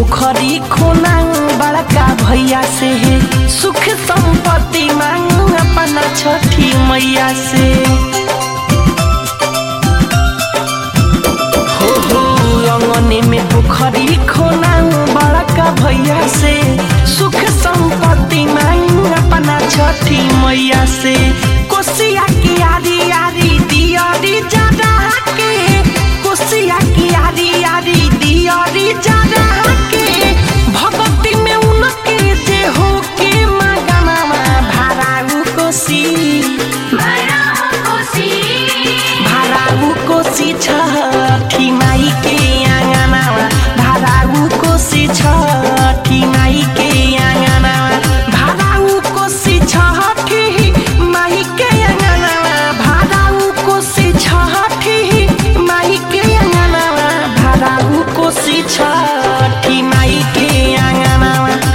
पोखरी खोनांग बड़का भैया से है सुख संपत्ति मांग अपना छठी मैया से हो हो अंगने में पोखरी खोनांग बड़का भैया से सुख संपत्ति मांग अपना छठी मैया से कोसिया की आरी आरी दियारी जरा के कोसिया की आरी आरी दियारी जरा के भगवती में उनके जे हो के मगनमा भाराऊ कोसी भाराऊ कोसी छठी माई के आँगनमा भाराऊ कोसी छठी माई के आँगनमा भाराऊ कोसी छठी माई के आँगनमा भाराऊ कोसी छठी माई के आँगनमा भाराऊ कोसी छठी माई के आँगनमा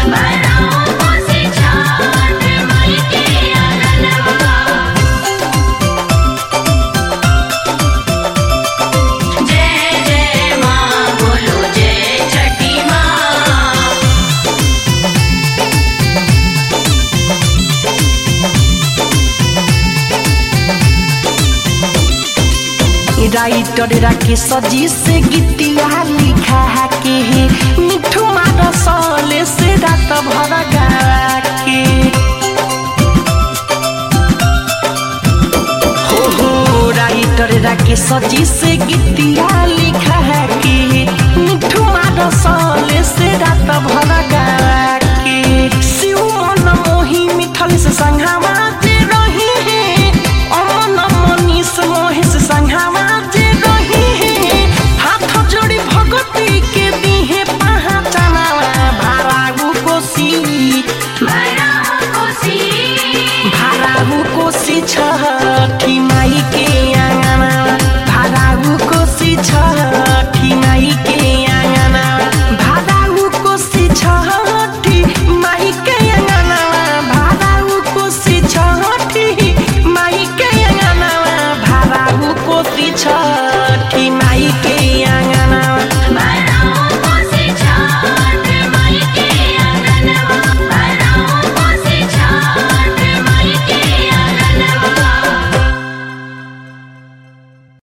जय जय माँ बोलो जय छठी माँ राइटर राके सजी से गीतिया लिखा के मिठू मार सले से रात भर गा के हो हो राइटर राके सजी से गीतिया